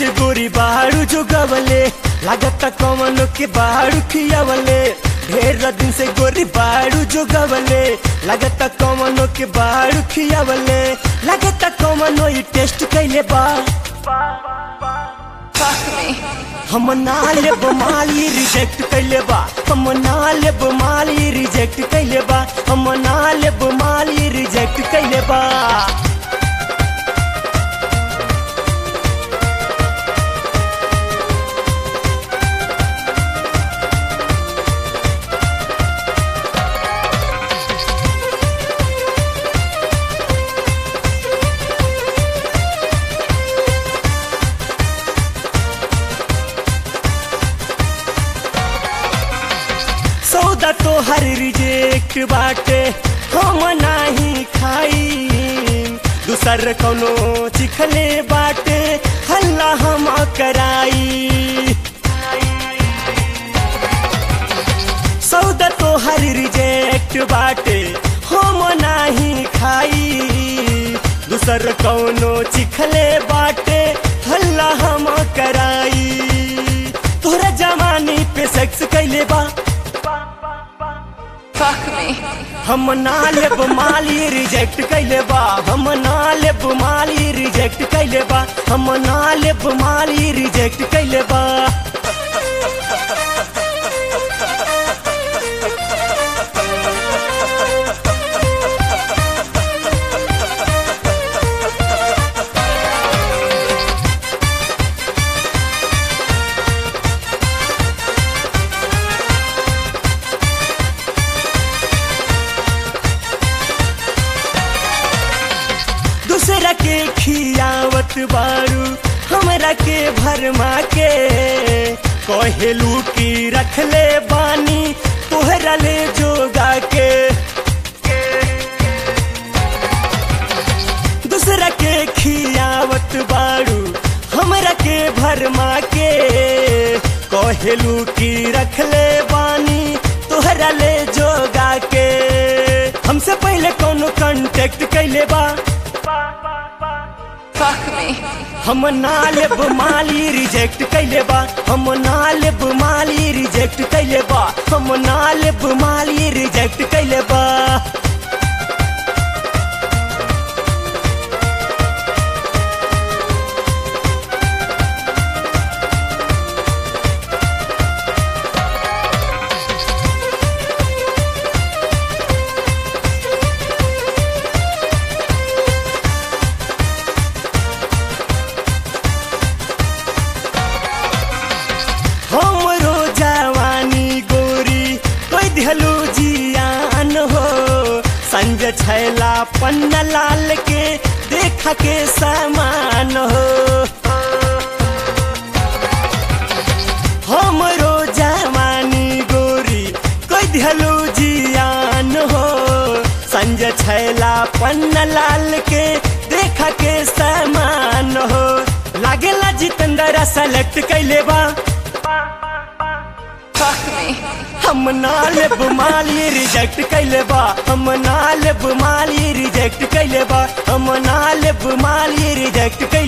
से गोरी बाड़ू जुगवले लागत कमनो के बाड़ू खियावले ढेर दिन से गोरी बाड़ू जुगवले लागत कमनो के बाड़ू खियावले लागत कमनो ई टेस्ट कैले बा Fuck me. हम ना लेब माली रिजेक्ट कैले बा हम ना लेब माली रिजेक्ट कैले बा हम ना लेब माली रिजेक्ट कैले बा सौदा तो हर रिजेक्ट बाटे हम नाही खाई दूसर कोनो चिखले बाटे हल्ला हम कराई सौदा तो हर रिजेक्ट बाटे हम नाही खाई दूसर कौनो चिखले बाटे हल्ला हम कराई तोहरा जवानी पे सेक्स कैले बा Fuck me. हम ना लेब माली रिजेक्ट कैले बा हम ना लेब माली रिजेक्ट कैले बा हम ना लेब माली रिजेक्ट कैले बा दूसरा के खियावत बारू हमरा के भरमा के कहेलू की रखले बानी तोहरा ले जोगा के दूसरा के खियावत बारू हमरा के भरमा के कहेलू की रखले बानी तोहरा ले जोगा के हमसे पहले कोनो कांटेक्ट कैले बा Fuck me. हम ना लेब माली रिजेक्ट कैले बा हम ना लेब माली रिजेक्ट कैले बा हम ना लेब माली रिजेक्ट कैले बा हमरो जवानी गोरी कोई दिहलू जियान हो संज छैला पन्ना लाल के देखा के समान हो हमरो जवानी गोरी कोई दिहलू जियान हो संज छैला पन्ना लाल के देखा के समान हो लागेला जितेंद्र सेलेक्ट कैले बा Fuck me. हम ना लेब माली रिजेक्ट कैले बा हम ना लेब माली रिजेक्ट कैले बा हम ना लेब माली रिजेक्ट कैले